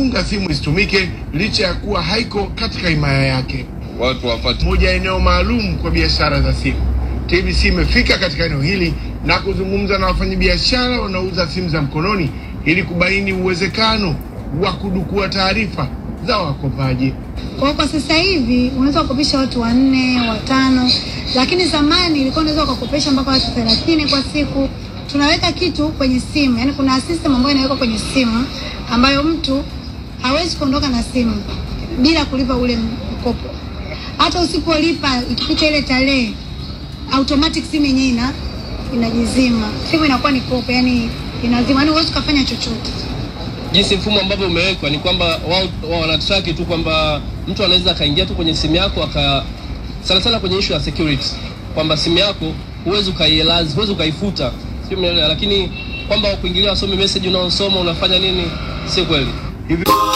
kufunga simu isitumike licha ya kuwa haiko katika himaya yake. watu wafate Moja ya eneo maalum kwa biashara za simu. TBC imefika katika eneo hili na kuzungumza na wafanyabiashara wanaouza simu za mkononi ili kubaini uwezekano wa kudukua taarifa za wakopaji. Kwa kwa sasa hivi unaweza kukopesha watu wanne, watano, lakini zamani ilikuwa unaweza ukakopesha mpaka watu thelathini kwa siku. Tunaweka kitu kwenye simu, yani kuna system ambayo inawekwa kwenye simu ambayo mtu hawezi kuondoka na simu bila kulipa ule mkopo. Hata usipolipa ikipita ile tarehe, automatic simu yenyewe ina inajizima, simu inakuwa ni kopo, yani inazima, yani huwezi ukafanya chochote. jinsi mfumo ambavyo umewekwa ni kwamba wao wao wanatraki tu kwamba mtu anaweza akaingia tu kwenye simu yako aka sana sana kwenye issue ya security kwamba simu yako huwezi ukaielazi huwezi ukaifuta sio umeelewa lakini kwamba kuingilia wasome message unaosoma unafanya nini si kweli Hivyo